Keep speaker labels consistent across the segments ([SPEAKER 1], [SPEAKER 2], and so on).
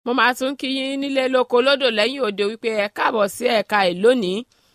[SPEAKER 1] mo máa tún kí yín nílé lóko lódò lẹ́yìn òde wípé ẹ káàbọ̀ sí ẹ̀ka ẹ̀ lónìí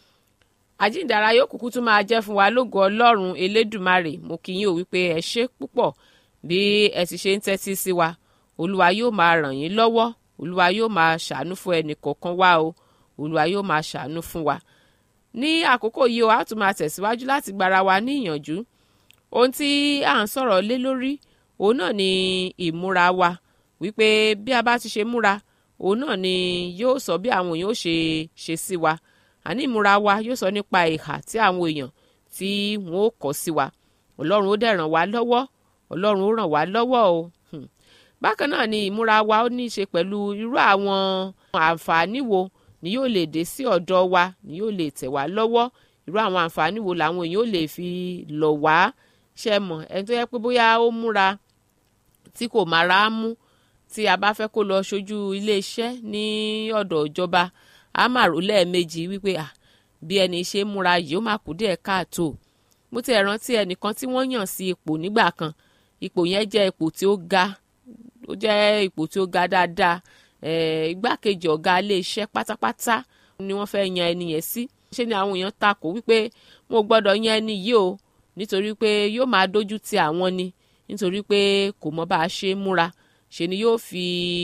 [SPEAKER 1] àjíǹdàrà yóò kúkú tún máa jẹ́ fún wa lógo ọlọ́run elédùmarè mo kí yín ò wípé ẹ ṣé púpọ̀ bí ẹ ti ṣe ń tẹ́tí sí wa olúwa yóò máa ràn yín lọ́wọ́ olúwa yóò máa ṣàánú fún ẹnì kọ̀ọ̀kan wa o olúwa yóò máa ṣàánú fún wa ní àkókò yìí o a tún máa tẹ̀síwájú láti gbára wa ní ìyànjú ohun tí à ń sọ̀rọ̀ lé lórí òun náà ni ìmúra wa wípé bí a bá ti ṣe múra òun náà ni yóò sọ bí àwọn èèyàn ó ṣe ṣe sí wa àní ìmúra wa yóò sọ nípa ìhà tí àwọn èèyàn tí wọn ó kọ sí wa ọlọ́run ó dẹ̀ ràn wá lọ́wọ́ ọlọ́run ó ràn wá lọ́wọ́ o bákan náà ni ìmúra wa ó ní í ṣe pẹ̀lú irú àwọn àǹfààní wo ni yóò lè dé sí ọ̀dọ̀ wa ni yóò lè tẹ̀ wá lọ́wọ́ irú àwọn àǹfààní wo làwọn èèyàn ó lè fi lọ̀ wá ṣe mọ̀ ẹni tó yẹ pé bóyá ó múra tí kò mára mú tí a bá fẹ́ kó lọ ṣojú iléeṣẹ́ ní ọ̀dọ̀ ìjọba a máa rò lẹ́ẹ̀mejì wípé à bí ẹni ṣe múra yìí ó máa kú díẹ̀ káàtó mo ti rántí ẹnìkan tí wọ́n yàn sí ipò nígbà kan ipò yẹn jẹ́ ipò tí ó ga ó jẹ́ ipò tí ó ga dáadáa igbákejì ọ̀gá iléeṣẹ́ pátápátá ni wọ́n fẹ́ yan ẹni yẹn sí ṣé ni àwọn èèyàn takò wípé wọn ò gbọ́dọ̀ yan ẹni yìí o nítorí pé yóò máa dójú ti àwọn ni nítorí pé kò mọ bá a ṣe múra ṣe ni yóò fi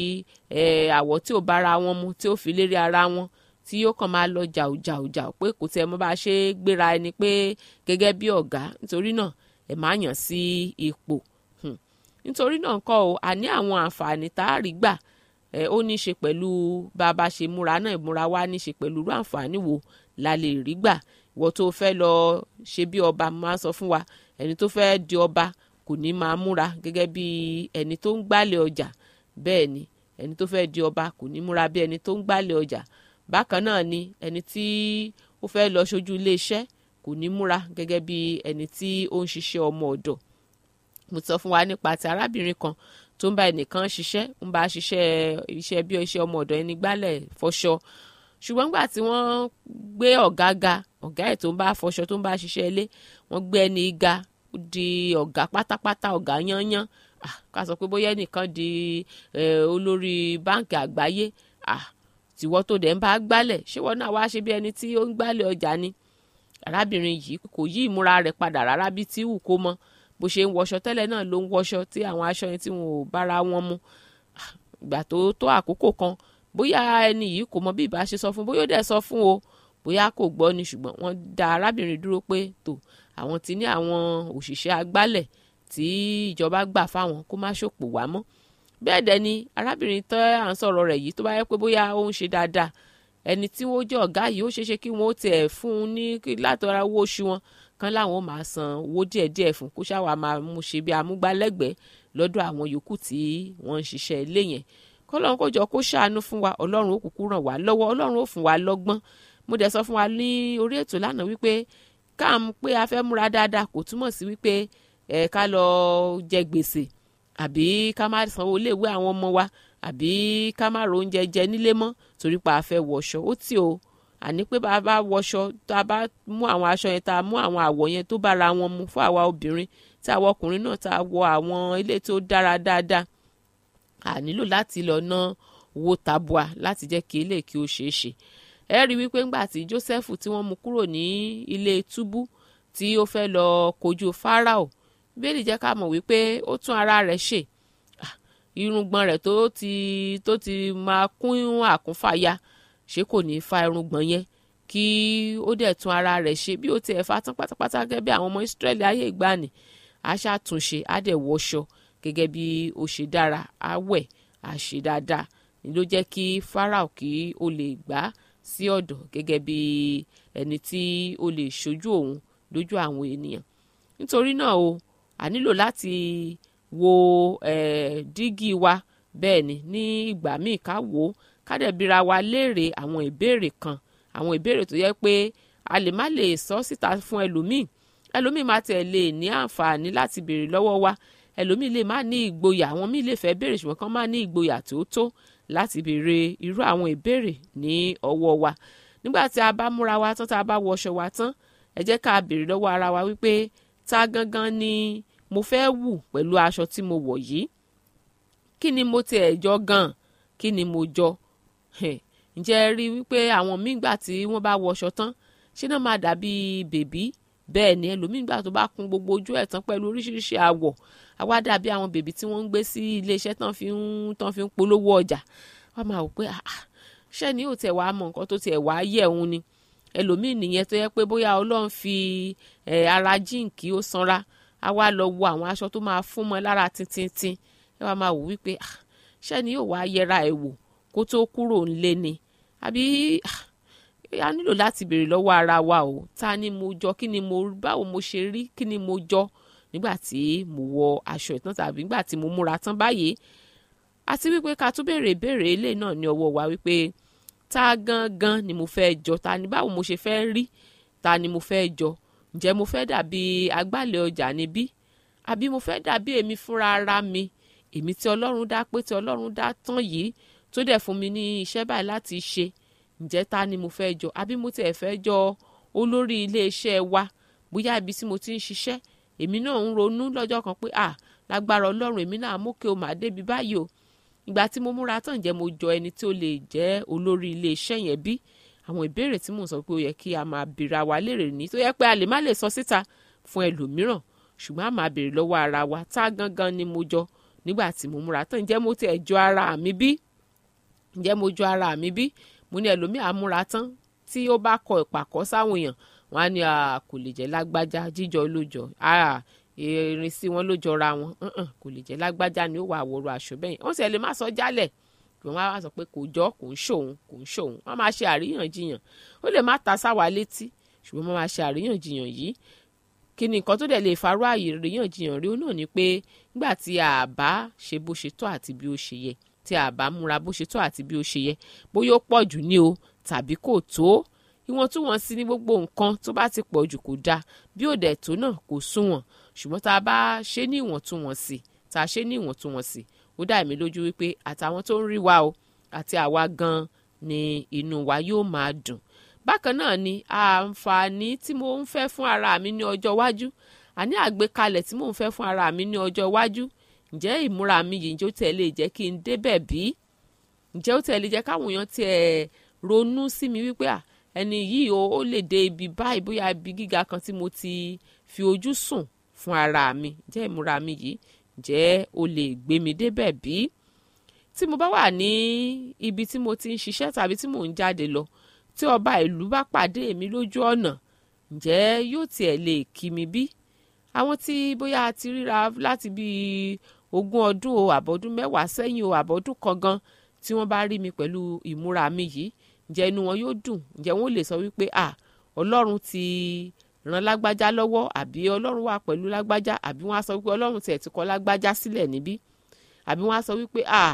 [SPEAKER 1] àwọ̀ tí ò bára wọn mu tí ó fi lérí ara wọn tí yóò kàn máa lọ jàù jàù jàù pé kò tẹ́ mọ bá a ṣe gbéra ẹni pé gẹ́gẹ́ bí ọ̀gá nítorí náà ẹ̀ máa yàn sí ipò nítorí náà kọ́ o àní àwọn àǹfààní tá a rí gbà ó ní í ṣe pẹ̀lú bá a bá ṣe múra náà ìmúra wa ní í ṣe pẹ̀lú irú àǹfààní wo la lè rí gbà ìwọ tó fẹ́ lọ ṣe bí ọba máa sọ fún wa ẹni tó fẹ́ di ọba kò ní máa múra gẹ́gẹ́ bí ẹni tó ń gbálẹ̀ ọjà bẹ́ẹ̀ ni ẹni tó fẹ́ di ọba kò ní múra bí ẹni tó ń gbálẹ̀ ọjà bákan náà ni ẹni tí ó fẹ́ lọ ṣojú iléeṣẹ́ kò ní múra gẹ́gẹ́ bí ẹni tí ó ń ṣiṣẹ́ ọmọ ọ̀dọ̀ mo sọ fún wa nípa ti arábìnrin kan tó ń bá ẹnìkan ṣiṣẹ́ ń bá ṣiṣẹ́ iṣẹ́ bí iṣẹ́ ọmọ ọ̀dọ̀ ẹni gbálẹ̀ fọṣọ ṣùgbọ́n nígbà tí wọ́n gbé ọ̀gá ga ọ̀gá ẹ̀ tó ń bá fọṣọ tó ń bá ṣiṣẹ́ ilé wọ́n gbé ẹni ga di ọ̀gá pátápátá ọ̀gá yányán ká sọ pé bóyá ẹnìkan di olórí báǹkì àgbáyé tìwọ́ tó dẹ̀ ń bá gbálẹ̀ ṣé wọ́n náà wá ṣe bí ẹni tí ó ń gbálẹ̀ ọjà ni arábìnrin yìí kò yí ìmúra rẹ̀ padà rárá bí tí wù kó mọ́ bó ṣe ń wọṣọ tẹ́lẹ̀ náà ló ń wọṣọ tí àwọn aṣọ yẹn tí wọn ò bára wọn mu ìgbà tó tó àkókò kan bóyá ẹni yìí kò mọ bí ìbá ṣe sọ fún bóyá ó dẹ̀ sọ fún o bóyá kò gbọ́ ni ṣùgbọ́n wọ́n dá arábìnrin dúró pé tó àwọn ti ní àwọn òṣìṣẹ́ agbálẹ̀ tí ìjọba gbà fáwọn kó má ṣòpò wá mọ́ bẹ́ẹ̀ dẹ̀ ni arábìnrin tẹ́ à ń sọ̀rọ̀ rẹ̀ yìí tó bá yẹ pé bóyá ó ń ṣe dáadáa ẹni tí wọ́n jẹ́ ọ̀gá yìí ó ṣeéṣe kí wọ́n tiẹ̀ fún un ní látara owó oṣù wọn kan láwọn máa san owó díẹ̀díẹ̀ fún kó ṣáwa máa mú ṣe bí amúgbálẹ́gbẹ̀ẹ́ lọ́dọ̀ àwọn yòókù tí wọ́n ń ṣiṣẹ́ ilé yẹn kọ́lọ́run kó jọ kó ṣàánú fún wa ọlọ́run ó kúkú ràn wá lọ́wọ́ ọlọ́run ó fún wa lọ́gbọ́n mo dẹ̀ sọ fún wa ní orí ètò lánàá wípé káàmù pé a fẹ́ múra dáadáa kò túmọ̀ sí wípé ẹ̀ ká lọ jẹ gbèsè àbí ká má sanwó iléèwé àwọn ọmọ wa àbí ká má ro oúnjẹ jẹ nílé mọ́ torí pa a fẹ́ wọṣọ ó tì o àní pé bá a bá wọṣọ tá a bá mú àwọn aṣọ yẹn tá a mú àwọn àwọ̀ yẹn tó bára wọn mu fún àwa obìnrin tí àwa ọkùnrin náà tá a wọ àwọn ilé tó dára dáadáa a nílò láti lọ ná owó tabua láti jẹ́ kí ilé kí ó ṣeé ṣe ẹ rí wípé ńgbà tí Joseph tí wọ́n mú kúrò ní ilé túbú tí ó fẹ́ lọ kojú Fáráò bíbélì jẹ́ ká mọ̀ wípé ó tún ara rẹ̀ ṣe irùngbọ̀n rẹ̀ tó ti tó ti máa kún àkúnfàya ṣé kò ní fa irùngbọ̀n yẹn kí ó dẹ̀ tún ara rẹ̀ ṣe bí ó tiẹ̀ fa tán pátápátá gẹ́gẹ́ bí àwọn ọmọ Ísírẹ́lì ayé ìgbàanì á ṣàtúnṣe á dẹ̀ wọṣọ gẹ́gẹ́ bí ó ṣe dára á wẹ̀ á ṣe dáadáa ni ló jẹ́ kí Fáráò kí ó lè gbà á sí ọ̀dọ̀ gẹ́gẹ́ bí ẹni tí ó lè ṣojú òun lójú àwọn ènìyàn nítorí náà o a nílò láti wo eh, dígí wa bẹ́ẹ̀ ni ní ìgbà míì ká wò ó ká dẹ̀ bira wa léèrè àwọn ìbéèrè kan àwọn ìbéèrè tó yẹ pé a lè má lè sọ síta fún ẹlòmíì ẹlòmíì má tiẹ̀ lè ní àǹfààní láti béèrè lọ́wọ́ wa ẹlòmíì lè má ní ìgboyà àwọn míì lè fẹ́ béèrè ṣùgbọ́n kán má ní ìgboyà tó tó láti béèrè irú àwọn ìbéèrè ní ọwọ́ wa nígbà tí a bá múra wa tán tá a bá wọṣọ wa tán ẹ jẹ́ ká béèrè lọ́wọ́ ara wa wípé ta gangan ni mo fẹ́ wù pẹ̀lú aṣọ tí mo wọ̀ yìí kí ni mo tiẹ̀ jọ gan kí ni mo jọ ǹjẹ́ ẹ rí wípé àwọn míì gbà tí wọ́n bá wọṣọ tán ṣé náà máa dàbí bèbí bẹ́ẹ̀ ni ẹlòmíì gbà tó bá kun gbogbo ojú ẹ̀ tán pẹ̀lú oríṣiríṣi àwọ̀ àwa dàbí àwọn bèbí tí wọ́n ń gbé sí iléeṣẹ́ tán fi ń tán fi ń polówó ọjà wọ́n máa wò pé ṣé ni yóò tẹ̀ wá mọ nǹkan tó tiẹ̀ wá yẹ̀ òun ni ẹlòmíì nìyẹn tó yẹ pé bóyá ọlọ́run fi ara jíǹkì ó sanra a wá lọ wo àwọn aṣọ tó máa fún mọ́ lára tintintin ẹ wá máa wò wípé ṣé ni yóò wá yẹra ẹ̀ wò kó tó kúrò ńlé ni àbí a nílò láti béèrè lọ́wọ́ ara wa o ta ni mo jọ kí ni mo báwo mo ṣe rí kí ni mo jọ nígbà tí mo wọ aṣọ ìtàn tàbí nígbà tí mo múra tán báyìí àti wípé ká tún béèrè ìbéèrè ilé náà ní ọwọ́ wa wípé ta gangan ni mo fẹ́ jọ ta ni báwo mo ṣe fẹ́ rí ta ni mo fẹ́ jọ ǹjẹ́ mo fẹ́ dàbí agbálẹ̀ ọjà níbí àbí mo fẹ́ dàbí èmi fúnra ara mi èmi tí ọlọ́run dá pé tí ọlọ́run dá tán yìí tó dẹ̀ fún mi ní iṣẹ́ báyìí láti ṣe ǹjẹ́ ta ni mo fẹ́ jọ àbí mo tiẹ̀ fẹ́ jọ olórí iléeṣẹ́ wa bóyá ibi tí mo ti ń ṣiṣẹ́ èmi náà ń ronú lọ́jọ́ kan pé à lágbára ọlọ́run èmi náà mókè o màá débi báyìí o ìgbà tí mo múra tán ǹjẹ́ mo jọ ẹni tí ó lè jẹ́ olórí iléeṣẹ́ yẹn bí àwọn ìbéèrè tí mò ń sọ pé ó yẹ kí a máa béèrè àwa léèrè ní tó yẹ pé a lè má lè sọ síta fún ẹlòmíràn ṣùgbọ́n a máa béèrè lọ́wọ́ ara wa tá gangan ni mo jọ nígbà tí mo múra tán ǹjẹ́ mo tiẹ̀ jọ ara mi bí ǹjẹ́ mo jọ ara mi bí mo ní ẹlòmíà múra tán tí ó bá kọ ìpàkọ́ sáwọn èèyàn wọn á ní kò lè jẹ́ lágbájá jíjọ lójọ irin sí wọn ló jọra wọn kò lè jẹ́ lágbájá ni ó wà àwòrán aṣọ bẹ́ẹ̀ wọ́n sì lè má sọ jálẹ̀ wọ́n á sọ pé kò jọ kò ń ṣòun kò ń ṣòun wọ́n máa ṣe àríyànjiyàn ó lè má ta sáwa létí ṣùgbọ́n wọ́n máa ṣe àríyànjiyàn yìí kí ni nǹkan tó dẹ̀ lè farú àríyànjiyàn rí ó náà ni pé nígbà tí a bá ṣe bó ṣe tọ́ àti bí ó ṣe yẹ tí a bá múra bó ṣe tó àti bí ó ṣe yẹ bóyá ó pọ̀ jù ní o tàbí kò tó ìwọ̀ntúnwọ̀nsí ní gbogbo nǹkan tó bá ti pọ̀ jù kò dáa bí ò dẹ̀ tó náà kò súnwọ̀n ṣùgbọ́n tá a bá ṣe ní ìwọ̀ntúnwọ̀nsì tá a ṣe ní ìwọ̀ntúnwọ̀nsì ó dá èmi lójú wípé àtàwọn tó ń rí wa o àti àwa gan ni inú wa yóò máa dùn bákan náà ni àǹfààní tí mo ń fẹ́ fún ara mi ní ọjọ́ iwájú àní àgbékalẹ̀ tí mò ń fẹ́ fún ara mi ní ọjọ́ iwájú ǹjẹ́ ìmúra mi yìí ǹjẹ́ ó tẹ̀ lè jẹ́ kí n débẹ̀ bí ǹjẹ́ ó tẹ̀ lè jẹ́ káwọn èèyàn tiẹ̀ ronú sí mi wípé à ẹni yìí o ó lè dé ibi báyìí bóyá ibi gíga kan tí mo ti fi ojú sùn fún ara mi ǹjẹ́ ìmúra mi yìí ǹjẹ́ ó lè gbé mi débẹ̀ bí tí mo bá wà ní ibi tí mo ti ń ṣiṣẹ́ tàbí tí mò ń jáde lọ tí ọba ìlú bá pàdé mi lójú ọ̀nà ǹjẹ́ yóò tiẹ̀ lè kí mi bí àwọn tí bóyá a ti ríra láti bíi ogún ọdún o àbọ̀dún mẹ́wàá sẹ́yìn o àbọ̀dún kan gan tí wọ́n bá rí mi pẹ̀lú ìmúra mi yìí ǹjẹ́ inú wọn yóò dùn ǹjẹ́ wọ́n lè sọ wípé à ọlọ́run ti ràn lágbájá lọ́wọ́ àbí ọlọ́run wà pẹ̀lú lágbájá àbí wọ́n á sọ wípé ọlọ́run tiẹ̀ ti kọ lágbájá sílẹ̀ níbí àbí wọ́n á sọ wípé à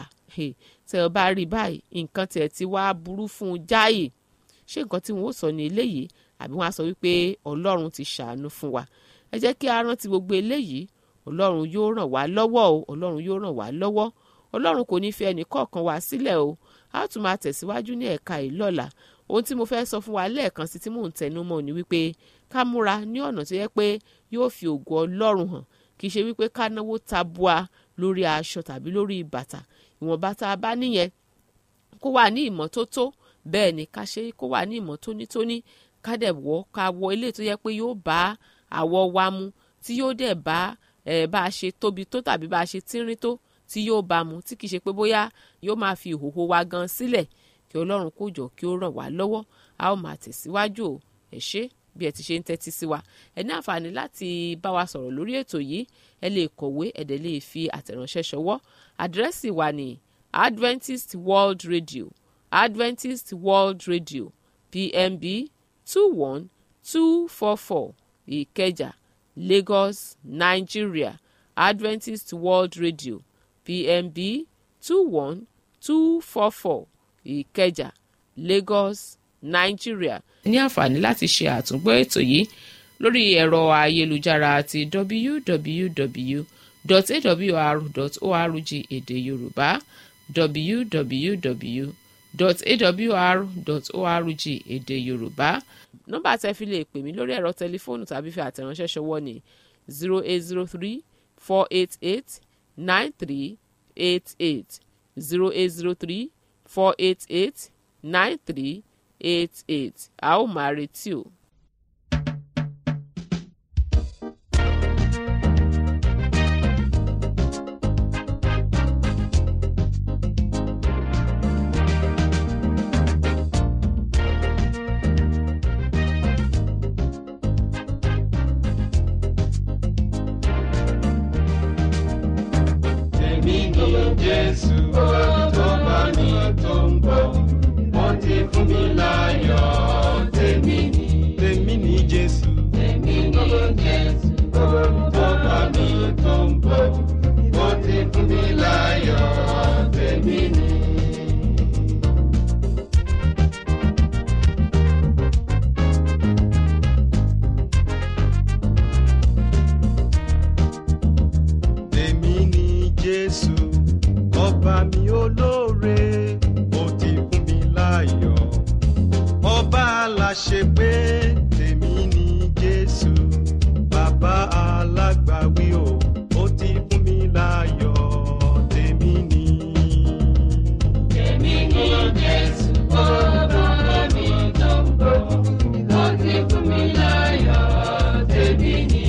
[SPEAKER 1] tẹ̀ ọ bá rí báyìí nǹkan tiẹ̀ ti wá burú fún un jáì ṣé nǹkan tí wọ́n ó sọ ní eléyìí àbí wọ́n á sọ wípé ọlọ́run ti ṣàánú fún wa ẹ jẹ́ kí a rántí gbogbo eléyìí ọlọ́run yóò ràn wá lọ́wọ́ o ọlọ́run yóò ràn wá lọ́wọ́ ọlọ́run kò ní fi ẹnì kọ̀ọ̀kan wá sílẹ̀ o a tún máa tẹ̀síwájú ní ẹ̀ka yìí lọ́la ohun tí mo fẹ́ sọ fún wa lẹ́ẹ̀kan sí tí mò ń tẹnu mọ́ ni wípé ká múra ní ọ̀nà tó yẹ pé yóò fi ògo ọlọ́run hàn kì í ṣe wípé ká náwó tabua lórí aṣọ tàbí lórí bàtà ìwọ̀nba tá a bá níyẹn kó wà ní ìmọ́tótó bẹ́ẹ̀ ni ká ṣe kó wà ní ìmọ́tónítóní ká dẹ̀ wọ̀ ká wọ ilé tó yẹ pé yóò bá àwọ̀ wa mu tí yóò dẹ̀ bá ẹ̀ bá a ṣe tóbi tó tàbí bá a ṣe tínrín tó tí yóò bá mu tí kìí ṣe pé bóyá yóò máa fi ìhòhò wa gan sílẹ̀ kí ọlọ́run kó jọ kí ó ràn wá lọ́wọ́ a ó máa tẹ̀síwájú o ẹ ṣé bí ẹ ti ṣe ń tẹ́tí sí wa ẹ ní àǹfààní láti bá wa sọ̀rọ̀ lórí ètò yìí ẹ lè kọ̀wé ẹ dẹ̀ lè fi àtẹ̀ránṣẹ́ ṣọwọ́ àdírẹ́sì wa ní Adventist World Radio Adventist World Radio PMB two one two four four Ìkẹjà Lagos Nigeria Adventist World Radio PMB two one two four four Ìkẹjà Lagos Nigeria. ní àǹfààní láti ṣe àtúngbọ́ ètò yìí lórí ẹ̀rọ ayélujára ti www.awr.org èdè Yorùbá www.awr.org èdè Yorùbá nọ́mbà tẹ́ fi lè pè mí lórí ẹ̀rọ tẹlifóònù tàbí fi àtẹ̀ránṣẹ́ ṣọwọ́ ní zero eight zero three four eight eight nine three eight eight zero eight zero three four eight eight nine three eight eight a ó máa retí o.
[SPEAKER 2] Èmi ni Jésù tó bá mi tó ń bọ̀. Wọ́n ti fún mi láyọ̀. Tèmi ni. Tèmi ni Jésù. Tèmi ni Jésù tó bá mi tó ń bọ̀. Wọ́n ti fún mi láyọ̀. Tèmi ni. Tèmi ni Jésù, ọba mi olóore, ó ti fún mi láyọ̀. Ọba aláṣẹ pé tèmi ni Jésù, bàbá alágbàwí o, ó ti fún mi láyọ̀. Tèmi ni.
[SPEAKER 3] Èmi ni Jésù, ọba mi tó ń bọ̀, ó ti fún mi láyọ̀, tèmi ni.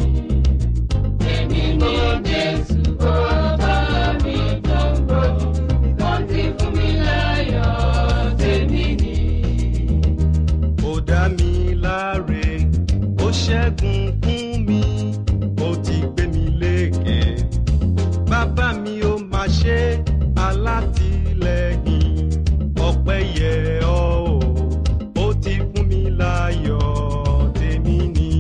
[SPEAKER 3] Èmi ni Jésù, ọba mi tó ń bọ̀, ó ti fún mi láyọ̀, tèmi ni.
[SPEAKER 2] ó dá mi láre ó ṣẹ́gun fún mi ó ti gbé mi lékè bàbá mi ó máa ṣe alátìlẹ́yìn ọpẹ́ yẹ ọ́ o ó ti fún mi láyọ̀ tèmi ni.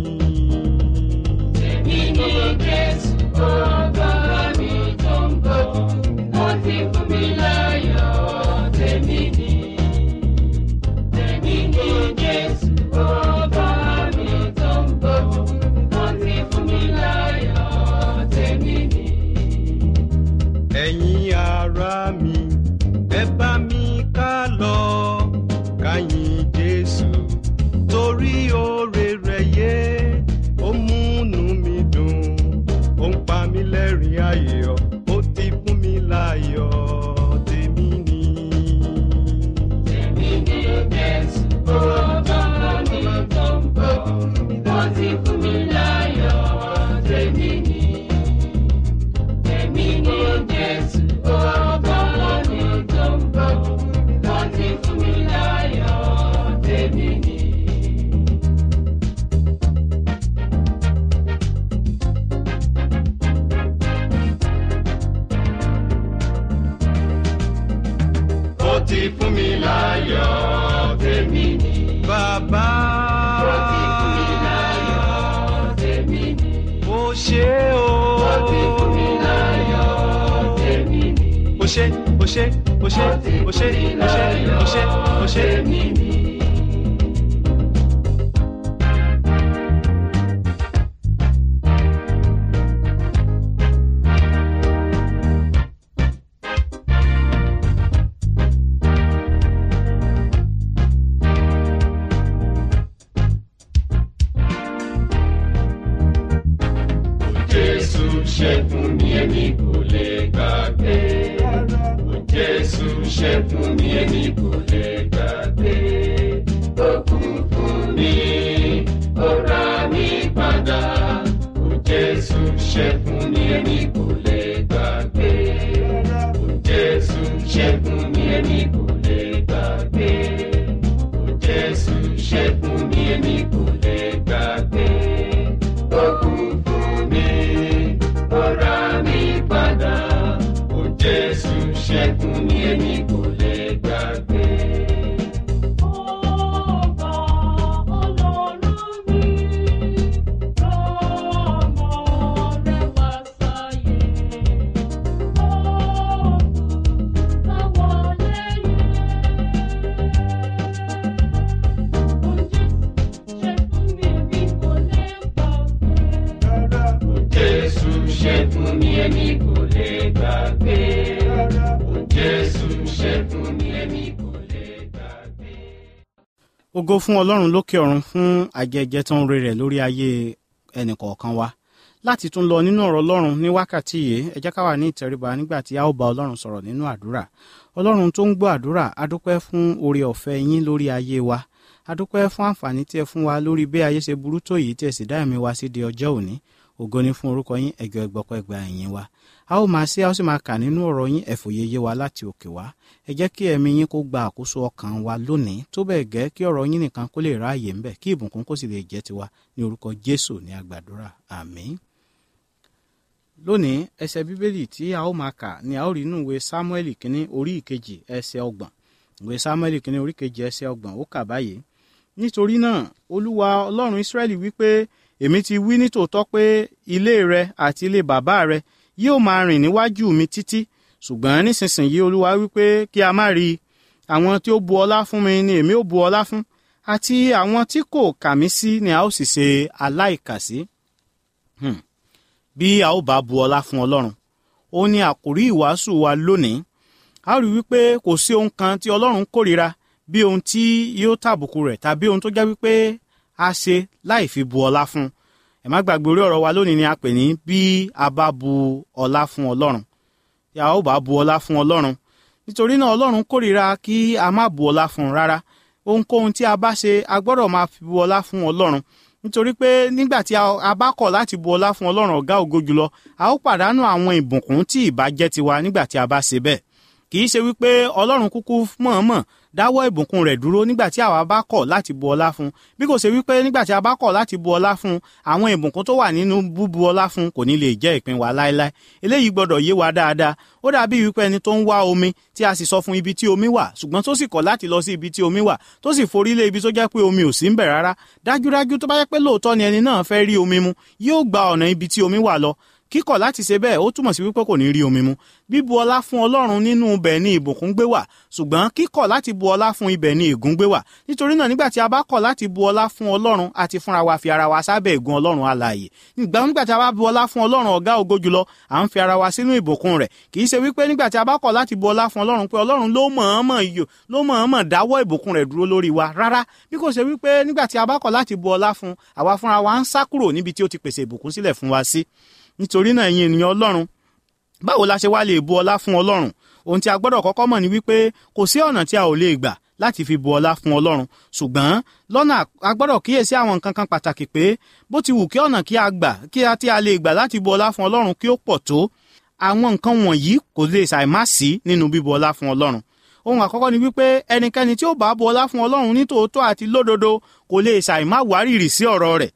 [SPEAKER 3] Èmi ni Jésù, ọba mi tó ń bọ̀, ó ti fún mi láyọ̀, tèmi ni. Èmi ni Jésù, ọba mi tó ń bọ̀, ó ti fún mi láyọ̀, tèmi ni.
[SPEAKER 2] ẹ̀yin ará mi ẹ bá mi ká lọ káyìn jésù torí oore rẹ̀ yé ó múnú mi dùn ó ń pa mí lẹ́rìn ayọ̀ ó ti fún mi láyọ̀ tèmi ni.
[SPEAKER 3] Èmi ni Jésù, ọba mi tó ń bọ̀, ó ti fún mi láyọ̀, tèmi ni. Èmi ni Jésù, ọba mi tó ń bọ̀, ó ti fún mi láyọ̀, tèmi ni.
[SPEAKER 2] ó ti fún mi láyọ̀ tèmi ni. bàbá
[SPEAKER 3] Ó ti fún mi láyọ̀, tèmi ni.
[SPEAKER 2] ó ṣe o.
[SPEAKER 3] Ó ti fún mi láyọ̀, tèmi ni.
[SPEAKER 2] ó ṣe ó ṣe ó ṣe ó ṣe ó ṣe ó ṣe ó ṣe.
[SPEAKER 3] tèmi ni.
[SPEAKER 2] Jésù ṣẹ́gun mi èmi kò lè gbàgbé. Ó Jésù ṣẹ́gun mi èmi kò lè gbàgbé. Ó kú fún mi, ó rà mí padà. Ó Jésù ṣẹ́gun mi èmi kò lè gbàgbé. Ó Jésù ṣẹ́gun mi èmi kò lè gbàgbé. Ó Jésù ṣẹ́gun mi èmi kò lè gbàgbé. Ó kú fún mi, ó rà mí padà. Ó Jésù ṣẹ́gun mi èmi kò lè gbàgbé.
[SPEAKER 3] Ọba Ọlọ́run mi, ọmọ rẹ̀ wá sáyé.
[SPEAKER 2] Jésù ṣẹ́gun mi èmi kò lè gbàgbé. Ó Jésù ṣẹ́gun mi èmi kò lè gbàgbé.
[SPEAKER 4] ògo fún ọlọ́run lókè ọ̀run fún àjẹjẹ tó ń re rẹ̀ lórí ayé ẹnìkọ̀ọ̀kan wa láti tún lọ nínú ọ̀rọ̀ ọlọ́run ní wákàtí yìí ẹ jẹ́ ká wà ní ìtẹríba nígbà tí a ó bá ọlọ́run sọ̀rọ̀ nínú àdúrà ọlọ́run tó ń gbọ́ àdúrà adúpẹ́ fún oore ọ̀fẹ́ yín lórí ayé wa adúpẹ́ fún àǹfààní tí ẹ fún wa lórí bí ayé ṣe burú tó yìí tí ẹ sì dá ẹ̀mí wa sí di ọjọ́ òní ògo ni fún orúkọ yín ẹ̀jọ̀ ẹgbọ́pọ̀ ẹgbà ẹ̀yìn wa a ó máa ṣe a ó sì máa kà nínú ọ̀rọ̀ yín ẹ̀fòye yé wa láti òkè wá ẹ jẹ́ kí ẹ̀mí yín kó gba àkóso ọkàn wa lónìí tó bẹ́ẹ̀ gẹ́ kí ọ̀rọ̀ yín nìkan kó lè ráàyè ńbẹ̀ kí ìbùkún kó sì lè jẹ́ tiwa ní orúkọ jésù ní àgbàdúrà àmín. lónìí ẹsẹ̀ bíbélì tí a ó máa kà ni a ó rí inú ìwé sámúẹ́lì kínní orí ìkejì ẹsẹ̀ ọgbọ̀n ìwé sámúẹ́lì kínní orí ìkejì ẹsẹ̀ ọgbọ̀n ó kà báyìí nítorí náà olúwa ọlọ́run ísírẹ́lì wípé èmi ti wí nítòótọ́ pé ilé rẹ àti ilé bàbá rẹ yóò máa rìn níwájú mi títí ṣùgbọ́n nísinsìnyí olúwa wípé kí a má rí i àwọn tí ó bu ọlá fún mi ni èmi ó bu ọlá fún àti àwọn tí kò kà mí sí ni a ó sì ṣe aláìkàsí. Hmm. bí a ó bá bu ọlá fún ọlọ́run ó ní àkórí ìwàásù wa lónìí a ó rí wípé kò sí ohun kan tí ọlọ́run kórìíra bí ohun tí yóò tàbùkù rẹ̀ tàbí ohun tó jẹ́ wípé a ṣe láì fi bu ọlá fún un ẹ má gbàgbé orí ọ̀rọ̀ wa lónìí ni a pè ní bí a bá bu ọlá fún ọlọ́run tí a ó bá bu ọlá fún ọlọ́run nítorí náà ọlọ́run kórìíra kí a má bu ọlá fún un rárá ohunkóhun tí a bá ṣe a gbọ́dọ̀ máa fi bu ọlá fún ọlọ́run nítorí pé nígbà tí a bá kọ̀ láti bu ọlá fún ọlọ́run ọ̀gá ògo jùlọ a ó pàdánù àwọn ìbùkún tí ìbá jẹ́ tiwa nígbà tí a bá ṣe bẹ́ẹ̀ kì í ṣe wípé ọlọ́run kúkú mọ̀ọ́mọ̀ dáwọ́ ìbùkún rẹ̀ dúró nígbà tí àwa bá kọ̀ láti bu ọlá fún bí kò ṣe wípé nígbà tí a bá kọ̀ láti bu ọlá fún àwọn ìbùkún tó wà nínú búbu ọlá fún kò ní lè jẹ́ ìpín wa láéláé eléyìí gbọ́dọ̀ yé wa dáadáa ó dàbí wípé ẹni tó ń wá omi tí a sì sọ fún ibi tí omi wà ṣùgbọ́n tó sì kọ̀ láti lọ sí ibi tí omi wà tó sì forí lé ibi tó jẹ́ pé omi ò sí ń bẹ̀ rárá dájúdájú tó bá jẹ́ pé lóòótọ́ ni ẹni náà fẹ́ rí omi mu yóò gba ọ̀nà ibi tí omi wà lọ kíkọ̀ láti ṣe bẹ́ẹ̀ ó túmọ̀ sí wípé kò ní rí omi mu bíbu ọlá fún ọlọ́run nínú ibẹ̀ ni ìbùkún gbé wà ṣùgbọ́n kíkọ̀ láti bu ọlá fún ibẹ̀ ni ègún gbé wà nítorí náà nígbà tí a bá kọ̀ láti bu ọlá fún ọlọ́run àti fúnra wa fi ara wa sábẹ́ ègún ọlọ́run alààyè nígbà tí a bá bu ọlá fún ọlọ́run ọ̀gá ògo jùlọ à ń fi ara wa sínú ìbùkún rẹ̀ kì í ṣe wípé nígbà tí a bá kọ̀ láti bu ọlá fún ọlọ́run pé ọlọ́run ló mọ̀ọ́mọ̀ yò ló mọ̀ọ́mọ̀ dáwọ́ ìbùkún rẹ̀ dúró lórí wa rárá bí kò ṣe wípé nígbà tí a bá kọ̀ láti bu ọlá fún àwa fúnra wa ń sá kúrò níbi tí ó ti pèsè ìbùkún sílẹ̀ fún wa sí nítorí náà ẹ̀yin ènìyàn ọlọ́run báwo la ṣe wá lè bu ọlá fún ọlọ́run ohun tí a gbọ́dọ̀ kọ́kọ́ mọ̀ ni wípé kò sí ọ̀nà tí a ò lè gbà láti fi bu ọlá fún ọlọ́run ṣùgbọ́n lọ́nà a gbọ́dọ̀ kíyèsí àwọn nǹkan kan pàtàkì pé bó ti wù kí ọ̀nà kí a gbà kí a tí a lè gbà láti bu ọlá fún ọlọ́run kí ó pọ̀ tó àwọn nǹkan wọ̀nyí kò lè ṣàìmá sí nínú bíbu ọlá fún ọlọ́run ohun àkọ́kọ́ ni wípé ẹnikẹ́ni tí ó bá bu ọlá fún ọlọ́run ní tòótọ́ àti lódodo kò lè ṣàìmá wárìrì sí ọ̀rọ̀ rẹ̀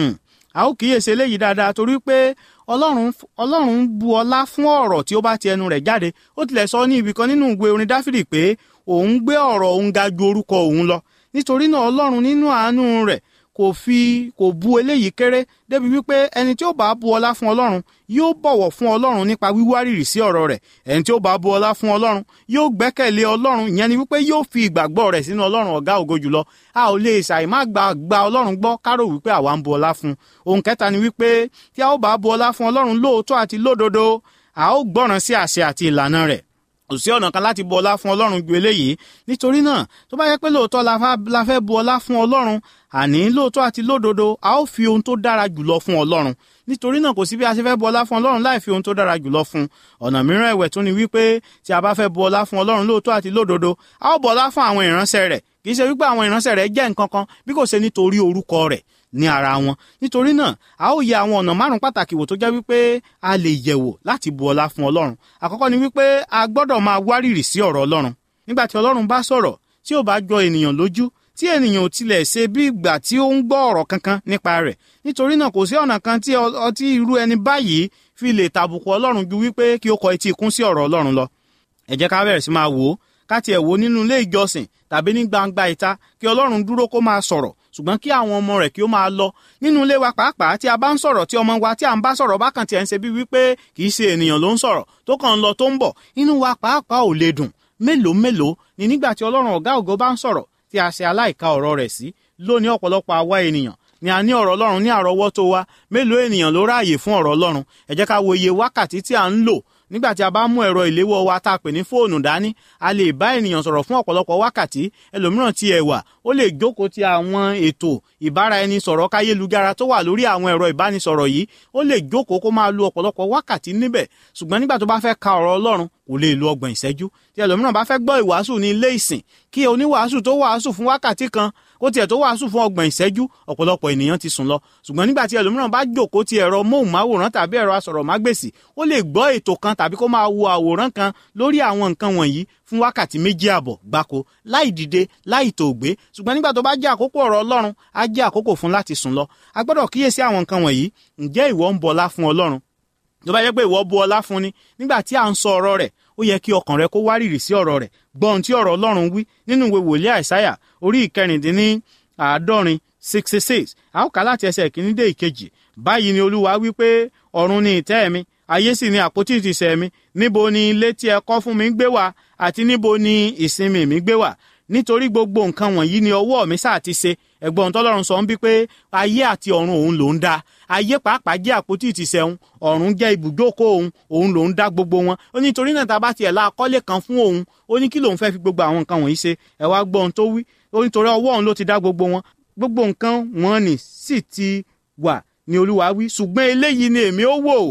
[SPEAKER 4] a ó kíyèsí eléyìí dáadáa torí pé ọlọ́run ọlọ́run bu ọlá fún ọ̀rọ̀ tí ó bá ti ẹnu rẹ̀ jáde ó tilẹ̀ sọ ní ibìkan nínú ìwé orin dáfídì pé òun gbé ọ̀rọ̀ òun ga ju orúkọ òun lọ nítorí náà ọlọ́run nínú àánú rẹ̀ kò fi kò bu eléyìí kéré débi wípé ẹni tí ó bá bu ọlá fún ọlọ́run yóò bọ̀wọ̀ fún ọlọ́run nípa wíwárìrì sí ọ̀rọ̀ rẹ̀ ẹni tí ó bá bu ọlá fún ọlọ́run yóò gbẹ́kẹ̀lé ọlọ́run ìyẹn ni wípé yóò fi ìgbàgbọ́ rẹ̀ sínú ọlọ́run ọ̀gá ògo jùlọ a ò lè ṣàì má gba gba ọlọ́run gbọ́ kárò wípé àwa ń bu ọlá fún ohun kẹta ni wípé tí a ó bá bu ọlá fún ọlọ́run lóòótọ́ àti lódodo a ó gbọ́ràn sí àṣẹ àti ìlànà rẹ̀ kò sí ọ̀nà kan láti bu ọlá fún ọlọ́run ju eléyìí nítorí náà tó bá yẹ pé lóòótọ́ la fẹ́ bu ọlá fún ọlọ́run àní lóòótọ́ àti lódodo a ó fi ohun tó dára jùlọ fún ọlọ́run nítorí náà kò sí bí a ṣe fẹ́ bu ọlá fún ọlọ́run láì fi ohun tó dára jùlọ fún ọ̀nà mìíràn ẹ̀wẹ̀ tún ni wípé tí a bá fẹ́ bu ọlá fún ọlọ́run lóòótọ́ àti lódodo a ó bu ọlá fún àwọn ìránṣẹ́ rẹ̀ kì í ṣe wípé àwọn ìránṣẹ́ rẹ̀ jẹ́ nǹkan kan bí kò ṣe nítorí orúkọ rẹ̀ ní ara wọn nítorí náà a ó yẹ àwọn ọ̀nà márùn pàtàkì wò tó jẹ́ wípé a lè yẹ̀wò láti bu ọlá fún ọlọ́run àkọ́kọ́ ni wípé a gbọ́dọ̀ máa wárìrì sí ọ̀rọ̀ ọlọ́run nígbà tí ọlọ́run bá sọ̀rọ̀ tí ò bá jọ ènìyàn lójú tí ènìyàn ò tilẹ̀ ṣe bí ìgbà tí ó ń gbọ́ ọ̀rọ̀ kankan nípa rẹ̀ nítorí náà kò sí ọ̀nà kan tí ọtí irú ẹni báyìí fi lè tàbùkù ọlọ́run ju wípé kí ó kọ etí ikún sí ọ̀rọ̀ ọlọ́run lọ ẹ jẹ́ ká bẹ̀rẹ̀ sí máa wò ó ká tiẹ̀ wò nínú ilé ìjọsìn tàbí ní gbangba ìta kí ọlọ́run dúró kó máa sọ̀rọ̀ ṣùgbọ́n kí àwọn ọmọ rẹ̀ kí ó máa lọ nínú ilé wa pàápàá tí a bá ń sọ̀rọ̀ tí ọmọ wa tí à ń bá sọ̀rọ̀ bákan tí ẹ̀ ń ṣe bí wípé kì í ṣe ènìyàn ló ń sọ̀rọ̀ tó kàn ń lọ tó ń bọ̀ inú wa pàápàá ò lè dùn mélòó mélòó ni nígbà tí ọlọ́run ọ̀gá ògo bá ń sọ̀rọ̀ tí a ṣe aláìka ọ̀rọ̀ rẹ̀ sí lónìí ọ̀pọ̀lọpọ̀ àwa ènìyàn ni a ní ọ̀rọ̀ ọlọ́run ní àrọ́wọ́tó wa mélòó ènìyàn ló ráàyè fún ọ̀rọ̀ ọlọ́run ẹ jẹ́ ká wo iye wákàtí tí à ń lò nígbà tí a bá mú ẹ̀rọ ìléwọ́ wa tá a pè ní fóònù dání a lè bá ènìyàn sọ̀rọ̀ fún ọ̀pọ̀lọpọ̀ wákàtí ẹlòmíràn ti ẹ̀wà ó lè jókòó ti àwọn ètò ìbáraẹnisọ̀rọ̀ káyélujára tó wà lórí àwọn ẹ̀rọ ìbánisọ̀rọ̀ yìí ó lè jókòó kó máa lo ọ̀pọ̀lọpọ̀ wákàtí níbẹ̀ ṣùgbọ́n nígbà tó bá fẹ́ ka ọ̀rọ̀ ọlọ́run kò lè lo ọgbọ̀n ìṣẹ́jú tí ẹlòmíràn bá fẹ́ gbọ́ ìwàásù ní ilé ìsìn kí oníwàásù tó wàásù fún wákàtí kan kó tiẹ̀ tó wàásù fún ọgbọ̀n ìṣẹ́jú ọ̀pọ̀lọpọ̀ ènìyàn ti sùn lọ ṣùgbọ́n nígbà tí ẹlòmíràn bá jókòó ti ẹ̀rọ móhùnmáwòrán tàbí ẹ̀rọ asọ̀rọ̀mágbèsì ó lè gbọ́ ètò kan tàbí kó máa wo àwòrán kan lórí àwọn nǹkan wọ̀nyí fún wákàtí méjì àbọ̀ gbáko láì dìde láì tòògbé ṣùgbọ́n nígbà tó bá jẹ́ àkókò ọ̀rọ̀ ọlọ́run á jẹ́ àkókò fún láti sùn lọ a gbọ́dọ̀ kíyèsí àwọn nǹkan wọ̀nyí ǹjẹ́ ìwọ ń bọlá fún ọlọ́run tó bá yẹ pé ìwọ bu ọlá fún ni nígbà tí à ń sọ ọ̀rọ̀ rẹ̀ ó yẹ kí ọkàn rẹ kó wárìrì sí ọ̀rọ̀ rẹ̀ gbọ́ ohun tí ọ̀rọ̀ ọlọ́run wí nínú ìwé wòlíì àìsáyà orí ìkẹrìndínní àádọ́rin sixty six a ó kà láti ẹsẹ̀ ìkíní dé ìkejì báyìí ni olúwa wí pé ọ̀run ni ìtẹ́ mi ayé sì ni àpótí ìtìsẹ̀ mi níbo ni ilé tí ẹ kọ́ fún mi gbé wà àti níbo ni ìsinmi mi gbé wà nítorí gbogbo nǹkan wọ̀nyí ni ọwọ́ mi sáà ti ṣe ẹ̀gbọ́n tọ́lọ́run sọ ń bí pé ayé àti ọ̀run òun ló ń dá ayé pàápàá jẹ́ àpótí ìtìsẹ̀ òun ọ̀run jẹ́ ibùjókòó òun òun ló ń dá gbogbo wọn ó ní torí náà tá a bá tiẹ̀ la akọ́lé kan fún òun ó ní kí lòun fẹ́ fi gbogbo àwọn nǹkan wọ̀nyí ṣe ẹ wá gbọ́ ohun tó wí ó ní torí ọwọ́ òun ló ti dá gbogbo wọn gbogbo nǹkan wọn ni sì ti wà ní olúwa wí ṣùgbọ́n eléyìí ni èmi ó wò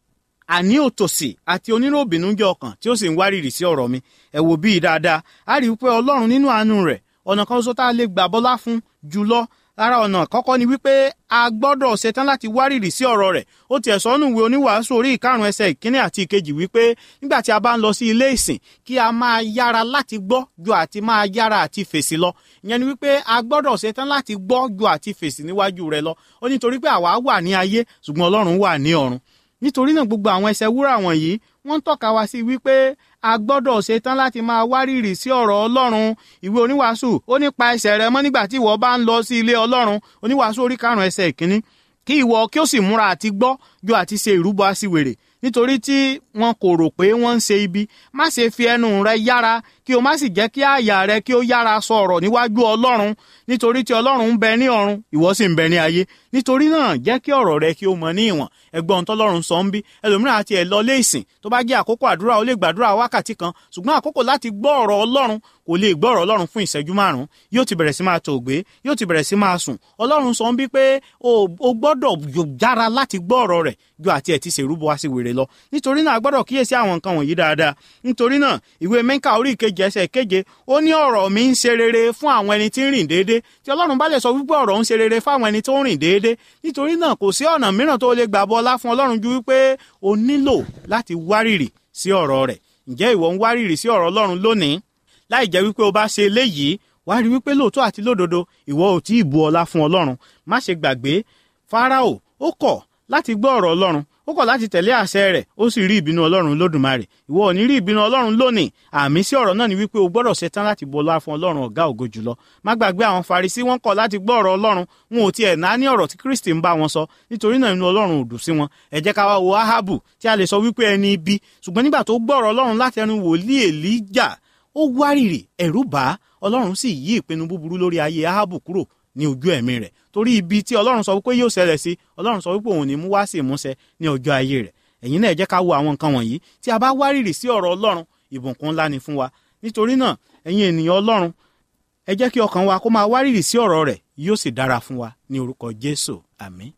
[SPEAKER 4] àní òtòṣì àti oníròbìnújẹ́ ọkàn tí ó sì ń wárìrì sí ọ̀rọ̀ mi ẹ wò bíi dáadáa a rí i pé ọlọ́run nínú àánú rẹ̀ ọ̀nà kan ṣoṣo tá a lè gbà bọ́lá fún jùlọ lára ọ̀nà kọ́kọ́ ni wípé a gbọ́dọ̀ ṣetán láti wárìrì sí ọ̀rọ̀ rẹ̀ ó tiẹ̀ sọ́nù ìwé oníwàásù orí ìkarùn ẹsẹ̀ ìkíní àti ìkejì wípé nígbà tí a bá ń lọ sí ilé ìsìn kí a máa yára láti gbọ́ ju àti máa yára àti fèsì lọ ìyẹn ni wípé a gbọ́dọ̀ ṣetán láti gbọ́ ju àti fèsì níwájú rẹ̀ lọ ó nítorí pé àwa wà ní ayé ṣùgbọ́n ọlọ́run wà ní ọ̀run nítorí náà gbogbo àwọn ẹsẹ̀ wúrà wọ̀nyí wọ́n ń tọ́ka wá sí wípé a gbọ́dọ̀ ṣetán láti máa wárìrì sí ọ̀rọ̀ ọlọ́run ìwé oníwàásù ó nípa ẹsẹ̀ rẹ mọ́ nígbà tí ìwọ bá ń lọ sí ilé ọlọ́run oníwàásù orí karùn-ún ẹsẹ̀ ìkíní kí ìwọ kí ó sì múra àti gbọ́ ju àti ṣe ìrúbọ aṣiwèrè nítorí tí wọn kò rò pé wọ́n ń ṣe ibi má ṣe fi ẹnu rẹ yára kí o má sì jẹ́ kí àyà rẹ kí ó yára sọ ọ̀rọ̀ níwájú ọlọ́run nítorí tí ọlọ́run ń bẹ ní ọ̀run ìwọ sì ń bẹ ní ayé nítorí náà jẹ́ kí ọ̀rọ̀ rẹ kí ó mọ ní ìwọ̀n ẹgbọ́n tọ́lọ́run sọ ń bí ẹlòmíràn àti ẹ̀ lọ lé ìsìn tó bá jẹ́ àkókò àdúrà ó lè gbàdúrà wákàtí kan ṣùgbọ́n àkókò láti gbọ́ ọ̀rọ̀ ọlọ́run kò lè gbọ́ ọ̀rọ̀ ọlọ́run fún ìṣẹ́jú márùn-ún yóò ti bẹ̀rẹ̀ sí máa tòògbé yóò ti bẹ̀rẹ̀ sí máa sùn ọlọ́run sọ ń bí pé o gbọ́dọ̀ yára láti gbọ́ ọ̀rọ̀ rẹ̀ ju àti ẹ̀ ti ṣèrúbọ wá sí wèrè lọ nítorí náà a gbọ́dọ̀ kíyèsí àwọn nǹkan wọ̀nyí dáadáa nítorí náà ìwé mẹ́ńkà orí ìkeje ẹsẹ̀ keje ó ní ọ̀rọ̀ mi ń ṣe rere fún àwọn ẹni tí ń rìn déédé tí ọlọ́run bá lè sọ wípé ọ̀rọ̀ ń ṣe rere fún àwọn ẹni tó ń rìn déédé nítorí náà kò sí ọ̀nà mìíràn tó lè gbà bọ́lá fún ọlọ́run ju wípé o nílò láti wárìrì sí ọ̀rọ̀ rẹ̀ ǹjẹ́ ìwọ ń wárìrì sí ọ̀rọ̀ ọlọ́run lónìí láì jẹ́ wípé o bá ṣe eléyìí wá rí wípé lóòótọ́ àti lódodo ìwọ ò tí ì bu ọlá fún ọlọ́run má ṣe gbàgbé fáráò ó kọ̀ láti gbọ́ ọ̀rọ̀ ọlọ́run ó kọ̀ láti tẹ̀lé àṣẹ rẹ̀ ó sì rí ìbínú ọlọ́run lódùmarè ìwọ ò ní rí ìbínú ọlọ́run lónìí àmì sí ọ̀rọ̀ náà ni wípé o gbọ́dọ̀ ṣetán láti bọlá fún ọlọ́run ọ̀gá ògo jùlọ má gbàgbé àwọn farisí wọn kọ̀ láti gbọ́ ọ̀rọ̀ ọlọ́run wọn ò tiẹ̀ náà ní ọ̀rọ̀ tí kristi ń bá wọn sọ nítorí náà inú ọlọ́run ò dùn sí wọn ẹ jẹ́ ká wá wo ahabu tí a lè sọ wípé ẹni ibi ṣùgbọ́n nígbà tó gbọ́ ọ̀rọ̀ ọlọ́run láti ẹnu wòlíì èlíjà ó wárìrì ẹ̀rù bà á ọlọ́run sì yí ìpinnu búburú lórí ayé ahabu kúrò ní ojú ẹ̀mí rẹ̀ torí ibi tí ọlọ́run sọ wípé yóò ṣẹlẹ̀ sí ọlọ́run sọ wípé òun ní mú wá sí ìmúṣẹ ní ọjọ́ ayé rẹ̀ ẹ̀yin náà ẹ jẹ́ ká wo àwọn nǹkan wọ̀nyí tí a bá wárìrì sí ọ̀rọ̀ ọlọ́run ìbùkún ńlá ni fún wa nítorí náà ẹ̀yin ènìyàn ọlọ́run ẹ jẹ́ kí ọkàn wa kó máa wárìrì sí ọ̀rọ̀ rẹ̀ yóò sì dára fún wa ní orúkọ jésù àmín.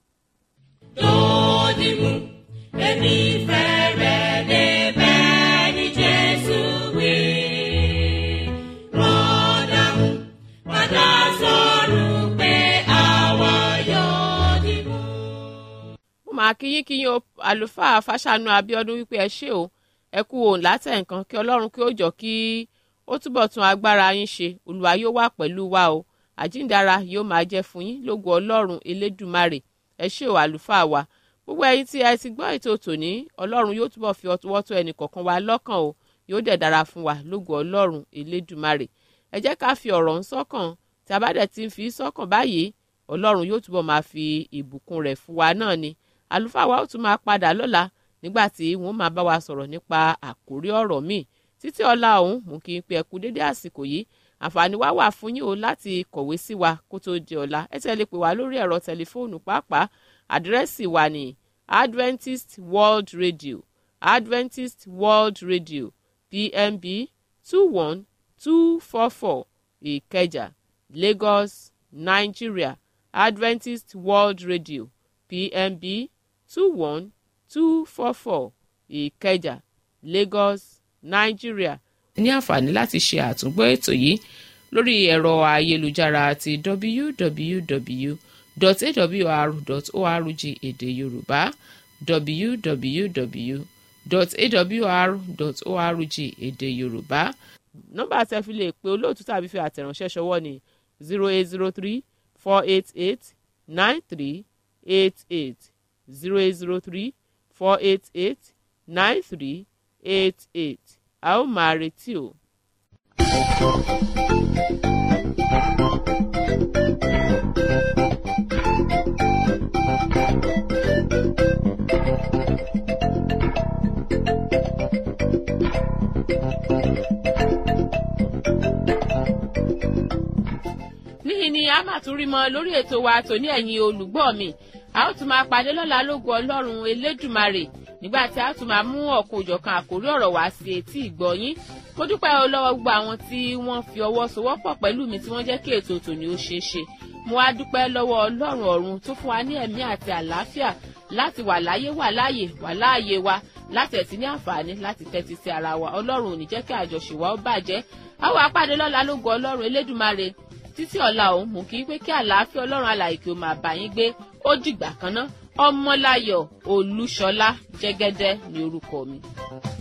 [SPEAKER 3] Dòdìmú, èmi fẹ́ rẹ̀ débẹ̀ ní Jésù wí. Rọ́dàmú, padà sọ̀rọ̀ pé àwa yóò dìbò.
[SPEAKER 1] mo máa kí yín kí yín o àlùfáà fàṣànù abiodun wípé ẹ ṣé o ẹ kú òun látẹ̀ nǹkan kí ọlọ́run kí ó jọ kí ó túbọ̀ tún agbára yín ṣe olúwa yóò wà pẹ̀lú wa o àjíǹdára yóò máa jẹ́ fún yín lógo ọlọ́run elédùmarè ẹ ṣé o àlùfáà wa gbogbo ẹ̀yin tí ẹ ti gbọ́ ètò tòní ọlọ́run yóò túbọ̀ fi ọwọ́ tó ẹnì kọ̀ọ̀kan wa lọ́kàn o yóò dẹ̀ dára fún wa lógo ọlọ́run elédùmarè ẹ jẹ́ ká fi ọ̀rọ̀ ń sọ́kàn tí a bá dẹ̀ ti ń fi sọ́kàn báyìí ọlọ́run yóò túbọ̀ máa fi ìbùkún rẹ̀ fún wa náà ni àlùfáà wa ó tún máa padà lọ́la nígbà tí wọ́n máa bá wa sọ̀rọ̀ nípa àkórí ọ̀rọ̀ míì títí ọ̀la ọ̀hún mú kí n pe ẹ̀kú dédé àsìkò yìí àǹfààní wá wà fún yín o láti kọ̀wé sí wa kó tó di ọ̀la ẹ tẹ́lẹ̀ pè wá lórí ẹ̀rọ tẹlifóònù pàápàá àdírẹ́sì wa ní Adventist World Radio Adventist World Radio PMB two one two four four Ìkẹjà lagos nigeria adventist world radio pmb two one two four four ìkẹjà lagos nigeria. ní àǹfààní láti ṣe àtúngbọ́ ètò yìí lórí ẹ̀rọ ayélujára ti www.awr.org èdè yorùbá www.awr.org èdè yorùbá nọ́mbà tí ẹ fi lè pe olóòtú tàbí fi àtẹ̀ránṣẹ́ ṣọwọ́ ni zero eight zero three four eight eight nine three eight eight zero eight zero three four eight eight nine three eight eight a ó máa retí o. níhìn ni a máa tún rí mọ lórí ètò wa tòní ẹ̀yin olùgbọ́ mi a ó tún máa pàdé lọ́la lógo ọlọ́run elédùmarè nígbà tí a tún máa mú ọ̀kan òjọ̀kan àkórí ọ̀rọ̀ wá sí etí ìgbọ́yín mo dúpẹ́ o lọ́wọ́ gbogbo àwọn tí wọ́n fi ọwọ́ sowọ́pọ̀ pẹ̀lú mi tí wọ́n jẹ́ kí ètò tòní ó ṣeé ṣe mo wá dúpẹ́ lọ́wọ́ ọlọ́run ọ̀run tó fún wa ní ẹ̀mí àti àlàáfíà láti wà láyé wà láàyè wà láàyè wa láti ẹ̀sìn ní àǹfààní láti tẹ́tí sí ara wa ọlọ́run ò ní jẹ́ kí àjọṣe wa ó bàjẹ́ a ó wá pàdé lọ́la lógo ọlọ́run elédùmarè títí ọ̀la òun mú kí pé kí àlàáfíà ọlọ́run alàyè kí o máa bá yín gbé ó dìgbà kan ná ọmọláyọ̀ olúṣọlá jẹ́gẹ́dẹ́ ní orúkọ mi.